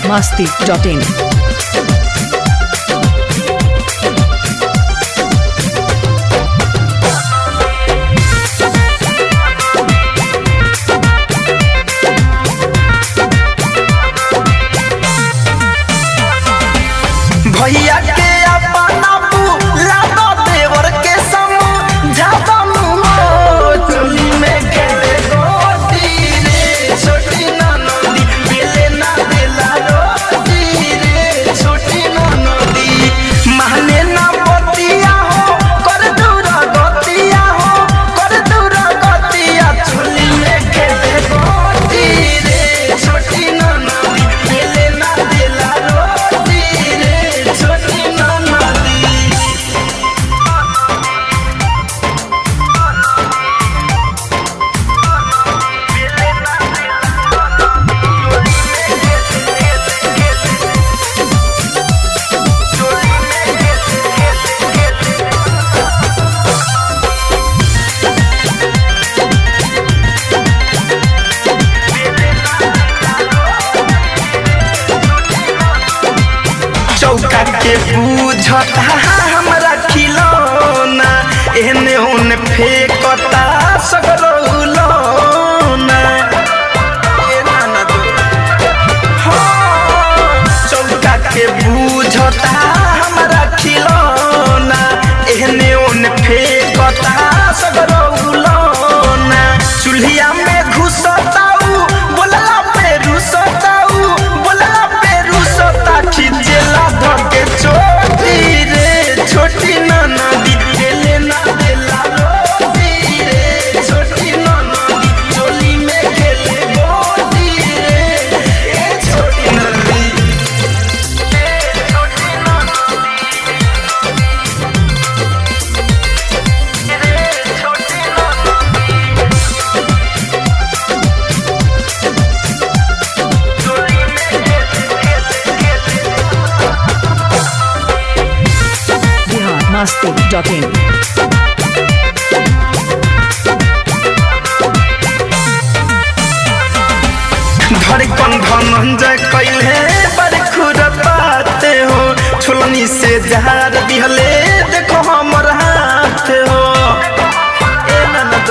masti.in. भैया के अपना बुला दो देवर के समझा दो चोली में खेले गोटी रे छोटी नदी बेले ना देला रोटी रे छोटी नदी महने ना बतिया हो कर दूर गतिया हो कर दूर गतिया चोली में खेले गोटी रे छोटी नदी बेले ना देला रोटी रे छोटी नदी चौका के बूझता हमरा खिलौना एहने ओने फेंकता सगरौलौना ए नाना दो हाँ, चौका के बूझता हमरा खिलौना एहने ओने फेंकता सगरौलौना चूल्हिया में घुसताऊ बोलला पे रुसताऊ बोलला पे रुसता खिचेला धके छोटी रे छोटी ननदी देले ना देला रोटी रे छोटी ननदी चोली में खेले गोटी रे ए छोटी ननदी ए छोटी ननदी रे छोटी ननदी Bihar masti.in. धड़कन धनंजय कैले बड़ खुरपाते हो छोलनी से जहार दिहले देखो हमर हाथ हो ए ननद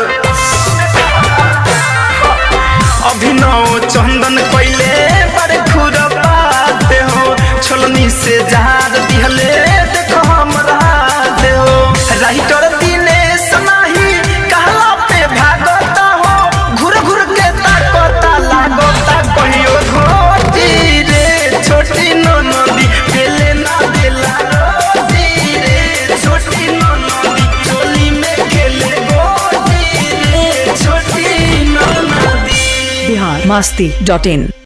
अभिनव चंदन कैले बड़ खुरपाते हो छोलनी से जहार दिहले देखो हमर हाथ हो राइटर दिनेश नाही कहला पे भागता हो घुर घुर के ताकता लागता कहियो घोटी रे छोटी ननदी देले ना देला रोटी रे छोटी ननदी चोली में खेले गोटी रे छोटी ननदी Bihar masti.in.